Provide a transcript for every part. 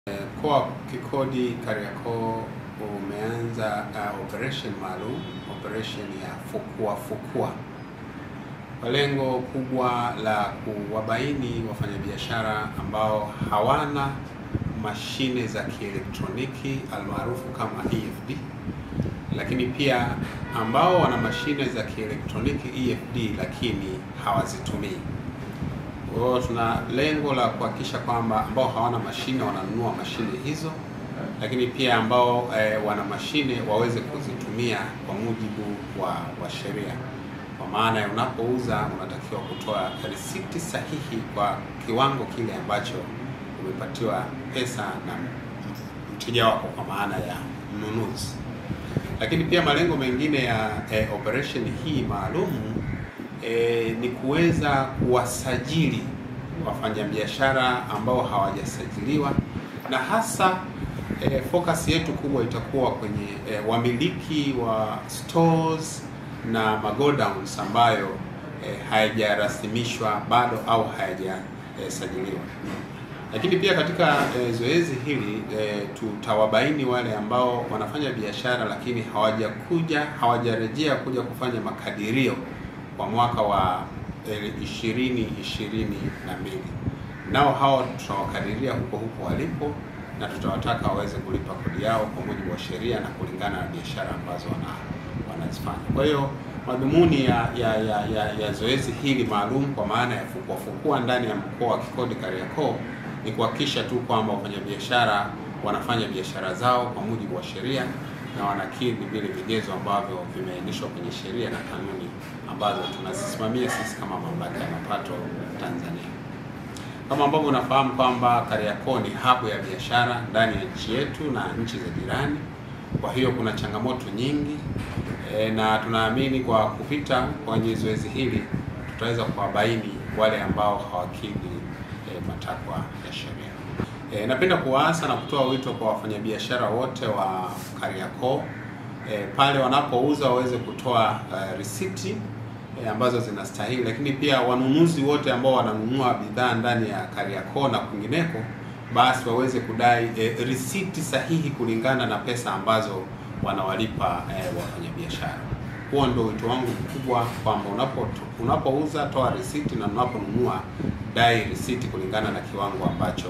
Mkoa wa Kikodi Kariakoo umeanza uh, operation maalum, operation ya fukua fukua kwa lengo kubwa la kuwabaini wafanyabiashara ambao hawana mashine za kielektroniki almaarufu kama EFD, lakini pia ambao wana mashine za kielektroniki EFD lakini hawazitumii. Kwa hiyo tuna lengo la kuhakikisha kwamba ambao hawana mashine wananunua mashine hizo, lakini pia ambao e, wana mashine waweze kuzitumia kwa mujibu wa, wa sheria. Kwa maana ya unapouza unatakiwa kutoa risiti sahihi kwa kiwango kile ambacho umepatiwa pesa na mteja wako, kwa maana ya mnunuzi. Lakini pia malengo mengine ya e, operation hii maalumu E, ni kuweza kuwasajili wafanyabiashara ambao hawajasajiliwa na hasa e, focus yetu kubwa itakuwa kwenye e, wamiliki wa stores na magodowns ambayo e, hayajarasimishwa bado au hayajasajiliwa. E, lakini pia katika e, zoezi hili e, tutawabaini wale ambao wanafanya biashara lakini hawajakuja hawajarejea kuja kufanya makadirio kwa mwaka wa ishirini ishirini na mbili. Nao hao tutawakadiria huko huko walipo na tutawataka waweze kulipa kodi yao kwa mujibu wa sheria na kulingana na biashara ambazo wana wanazifanya. Kwa hiyo madhumuni ya ya, ya, ya ya zoezi hili maalum kwa maana ya fukua fukua ndani ya mkoa wa Kikodi Kariakoo ni kuhakikisha tu kwamba wafanyabiashara wanafanya biashara zao kwa mujibu wa sheria na wanakidhi vile vigezo ambavyo vimeainishwa kwenye sheria na kanuni ambazo tunazisimamia sisi kama mamlaka ya mapato Tanzania. Kama ambavyo unafahamu kwamba Kariakoo ni habu ya biashara ndani ya nchi yetu na nchi za jirani. Kwa hiyo kuna changamoto nyingi e, na tunaamini kwa kupita kwenye zoezi hili tutaweza kuwabaini wale ambao hawakidhi e, matakwa ya sheria. E, napenda kuwaasa na kutoa wito kwa wafanyabiashara wote wa Kariakoo e, pale wanapouza waweze kutoa uh, risiti e, ambazo zinastahili, lakini pia wanunuzi wote ambao wananunua bidhaa ndani ya Kariakoo na kwingineko, basi waweze kudai e, risiti sahihi kulingana na pesa ambazo wanawalipa e, wafanyabiashara. Huo ndio wito wangu mkubwa kwamba unapo unapouza toa risiti na unaponunua dai risiti kulingana na kiwango ambacho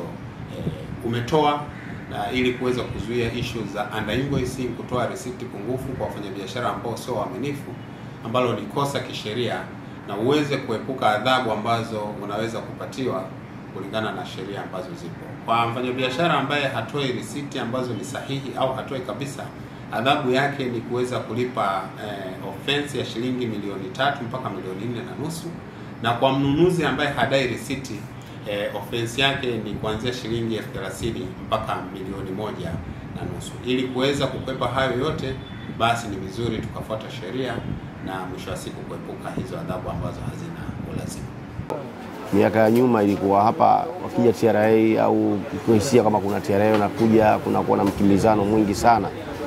umetoa na ili kuweza kuzuia issue za under invoicing, kutoa risiti pungufu kwa wafanyabiashara ambao sio waaminifu, ambalo ni kosa kisheria, na uweze kuepuka adhabu ambazo unaweza kupatiwa kulingana na sheria ambazo zipo. Kwa mfanyabiashara ambaye hatoi risiti ambazo ni sahihi au hatoi kabisa, adhabu yake ni kuweza kulipa eh, offense ya shilingi milioni tatu mpaka milioni nne na nusu, na kwa mnunuzi ambaye hadai risiti Eh, offense yake ni kuanzia shilingi elfu thelathini mpaka milioni moja na nusu. Ili kuweza kukwepa hayo yote, basi ni vizuri tukafuata sheria na mwisho wa siku kuepuka hizo adhabu ambazo hazina ulazima. Miaka ya nyuma ilikuwa hapa wakija TRA au kuhisia kama kuna TRA nakuja kunakuwa na mkimbizano mwingi sana,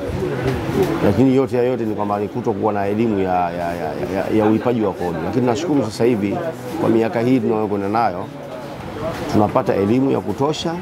lakini yote ya yote ni kwamba ni kutokuwa na elimu ya, ya, ya, ya, ya ulipaji wa kodi. Lakini nashukuru sasa hivi kwa miaka hii tunayokwenda nayo tunapata elimu ya kutosha,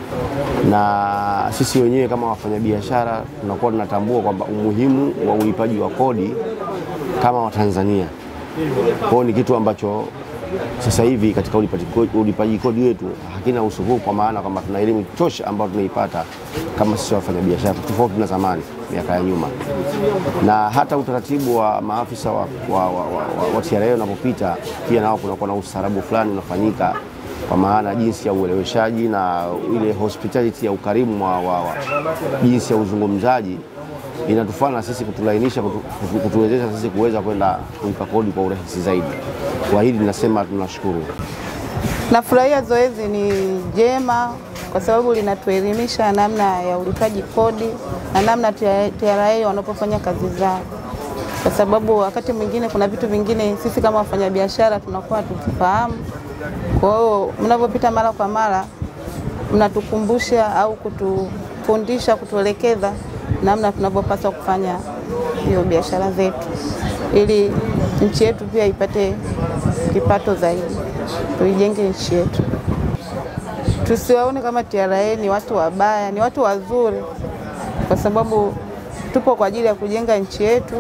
na sisi wenyewe kama wafanyabiashara tunakuwa tunatambua kwamba umuhimu wa ulipaji wa kodi kama Watanzania. Kwa hiyo ni kitu ambacho sasa hivi katika ulipaji kodi wetu hakina usuhufu, kwa maana kwamba tuna elimu tosha ambayo tunaipata kama sisi wafanyabiashara, tofauti na zamani miaka ya nyuma, na hata utaratibu wa maafisa wa, wa, wa, wa, wa TRA unapopita pia nao kunakuwa na ustaarabu fulani unafanyika kwa maana jinsi ya ueleweshaji na ile hospitality ya ukarimu wa, wa, wa jinsi ya uzungumzaji inatufanya sisi kutulainisha, kutu, kutuwezesha sisi kuweza kwenda kulipa kodi kwa urahisi zaidi. Kwa hili tunasema tunashukuru. Nafurahia zoezi ni jema kwa sababu linatuelimisha namna ya ulipaji kodi na namna TRA wanapofanya kazi zao, kwa sababu wakati mwingine kuna vitu vingine sisi kama wafanyabiashara tunakuwa tukifahamu kwa hiyo mnavyopita mara kwa mara mnatukumbusha au kutufundisha, kutuelekeza namna tunavyopaswa kufanya hiyo biashara zetu, ili nchi yetu pia ipate kipato zaidi, tuijenge nchi yetu. tusiwaone kama TRA ni watu wabaya, ni watu wazuri, kwa sababu tupo kwa ajili ya kujenga nchi yetu.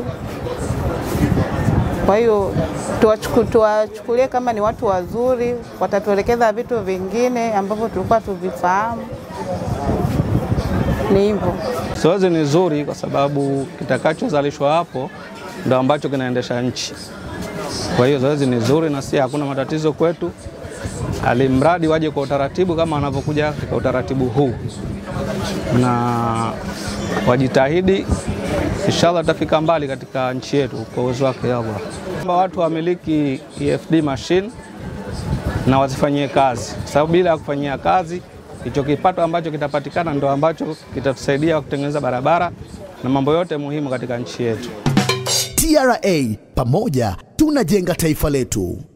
Kwa hiyo tuwachuku- tuwachukulie kama ni watu wazuri, watatuelekeza vitu vingine ambavyo tulikuwa tuvifahamu. Ni hivyo. Zoezi ni zuri kwa sababu kitakachozalishwa hapo ndo ambacho kinaendesha nchi. Kwa hiyo zoezi ni zuri na si hakuna matatizo kwetu, alimradi waje kwa utaratibu kama wanavyokuja katika utaratibu huu, na wajitahidi, inshallah tutafika mbali katika nchi yetu kwa uwezo wake Allah. Kwamba watu wamiliki EFD machine na wazifanyie kazi, kwa sababu bila ya kufanyia kazi hicho kipato ambacho kitapatikana ndo ambacho kitatusaidia kutengeneza barabara na mambo yote muhimu katika nchi yetu. TRA, pamoja tunajenga taifa letu.